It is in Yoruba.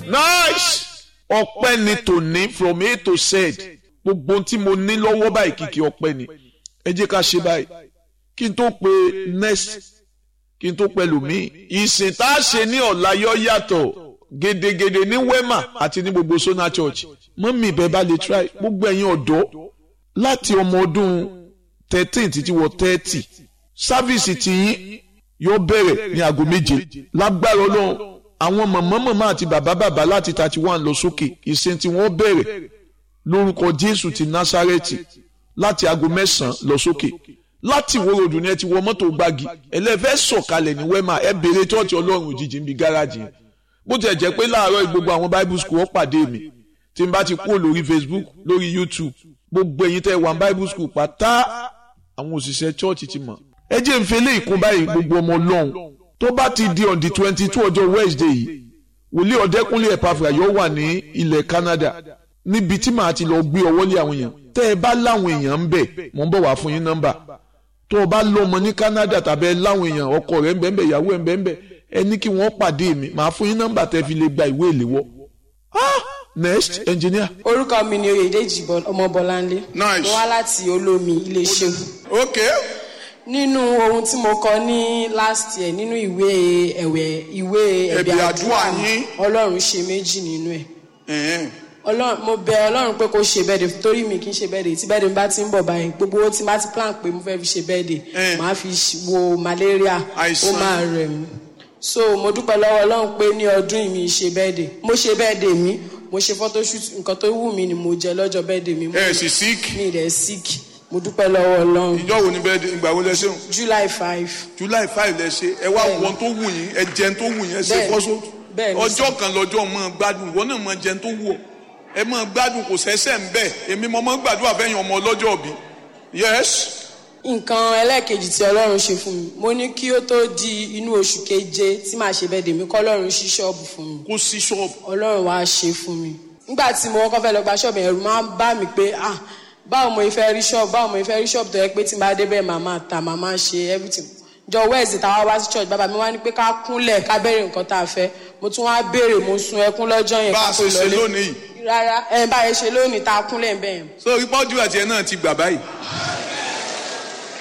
nice ọpẹ́ ni tòní from a to z gbogbo ohun tí mo ní lọ́wọ́ báyìí kìkì ọpẹ́ ni ẹ jẹ́ ká ṣe báyìí kí n tó pe next kí n tó pẹ̀lú mi ìsìn tá a ṣe ní ọ̀la yọ yàtọ̀ gedegede ní wema àti ní gbogbo sona church mọ́mí ibẹ̀ bá lè try gbogbo ẹ̀yin ọ̀dọ́ láti ọmọ ọdún thirteen títí wọ thirty sáfíìsì tiyín yóò bẹ̀rẹ̀ ní aago méje lágbára ọlọ́run àwọn mọ̀mọ́ mọ̀mọ́ àti bàbá bàbá láti thirty one lọ sókè ìsìn tí wọ́n bẹ̀rẹ̀ lórúkọ jésù ti násárẹ́tì láti aago mẹ́sàn-án lọ sókè láti ìwó ròdù ni ẹ ti wọ mọ́tò gbági ẹlẹ́fẹ́ sọ̀kalẹ̀ ní wẹ́mà ẹ béèrè tọ́ọ̀tì ọlọ́run òjijì níbi gáràjì yẹn bó tiẹ̀ jẹ́ pé láàárọ̀ gbogbo àwọn bible school wọ́n pàdé mi tí n bá ti kúrò lórí facebook lórí youtube gbogbo ẹ̀yin tẹ́ wà bible school pátá àwọn òṣìṣẹ́ church ti mọ̀ ẹ jẹ́ n fẹ́lẹ́ ìkún báyìí gbogbo ọmọ ọlọ́run tó bá ti di on the twenty two ọjọ́ wednesday yìí wòlíì ọ̀dẹ́kúnlé ẹ̀pàfà yóò wà ní ilẹ̀ canada níbi tí màá ti lọ gbé ọwọ́ lé àwọn èèyàn tẹ́ ẹ bá láwọn èèyàn ń bẹ̀ mò ń bọ̀ wá fún yín nọ́mbà tó o bá lọ́mọ ní canada tàbí ẹ láwọn èèyàn ọkọ rẹ̀ ń bẹ̀ ń bẹ̀ ìyàwó ẹ̀ ń bẹ̀ ń bẹ̀ ẹ ní kí wọ́n pàdé mi màá fún yín nọ́mbà tẹ́ fi lè gba ìwé ìléwọ́. ah next engineer. orúkọ mi ni oyèdèjì ọmọ bọláńlé Nice. mo wá láti olómi iléeṣẹ́ okay nínú ohun tí mo kọ ní last year nínú ìwé ẹ̀wẹ̀ ìwé Ẹ̀bẹ̀ ẹ̀bẹ̀ àdúrà àdúrà yín. ọlọ́run ṣe méjì nínú ẹ̀ ẹ̀hẹ́n. ọlọ́run mo bẹ ọlọ́run pé kó ṣe bẹ́ẹ̀dẹ̀ torí mi kì í ṣe bẹ́ẹ̀dẹ̀ tí bẹ́ẹ̀dẹ̀ mi bá ti ń bọ̀ báyìí gbogbo owó tí má ti plan pé mo fẹ́ fi ṣe bẹ́ẹ̀dẹ̀ Eh. màá fi ṣ- wo malaria ó Àìsàn. máa rẹ̀ mí so mo dúpẹ́ lọ́wọ́ ọlọ́run pé ní ọdún yìí mi ṣe bẹ́ẹ̀dẹ̀ mo ṣe bẹ́ẹ̀dẹ̀ mi mo ṣe photoshoot nǹkan tó wù mí ni mo jẹ lọ́jọ́ bẹ́ẹ̀dẹ̀ mi mo ẹ sì sick mi rẹ̀ sick mo dúpẹ́ lọ́wọ́ ọlọ́run ìjọ wo ni bẹ́ẹ̀ di- ìgbà wo lẹ ṣeun july five july five lẹ ṣe ẹ wá Bẹ́ẹ̀ni. wọn tó wù yín ẹ jẹun tó wù yín ẹ ṣe Bẹ́ẹ̀ni. fọ́sọ́ Bẹ́ẹ̀ni. ọjọ́ kan lọ́jọ́ mọ́ gbádùn ìwọ náà mọ́ jẹun tó wù ọ ẹ mọ́ gbádùn kò sẹ́sẹ̀ ń bẹ̀ èmi mọ́ mọ́ gbàdúrà fẹ́yìn ọmọ ọlọ́jọ́ bí yes nǹkan ẹlẹ́ẹ̀kejì tí ọlọ́run ṣe fún mi mo ní kí ó tó di inú oṣù keje tí màá ṣe bẹ́ẹ̀dẹ̀ mi kọ́ ọlọ́run ṣí ṣọ́ọ̀bù fún mi kó sí ṣọ́ọ̀bù ọlọ́run wá ṣe fún mi nígbà tí mo kọ́kọ́ fẹ́ lọ gba ṣọ́ọ̀bù ẹ̀rù máa ń bá mi pé ah báwo mo fẹ́ rí ṣọ́ọ̀bù báwo mo fẹ́ rí ṣọ́ọ̀bù tó yẹ pé tí n bá dé bẹ́ẹ̀ màá máa ta màá máa ṣe everything jọ wẹ́ẹ̀sì táwa wá sí church bàbá mi wá ní pé ká kúnlẹ̀ ká bẹ̀rẹ̀ nǹkan tá a fẹ́ mo tún wá béèrè mo sun ẹkún lọ́jọ́ yẹn bá ká a tó ṣe ṣe lọlé lónìí yìí rárá ẹ bá a ṣe lónìí tá a kúnlẹ̀ bẹ́ẹ̀ so ipọ́jú àti ẹ̀ náà ti gbà báyìí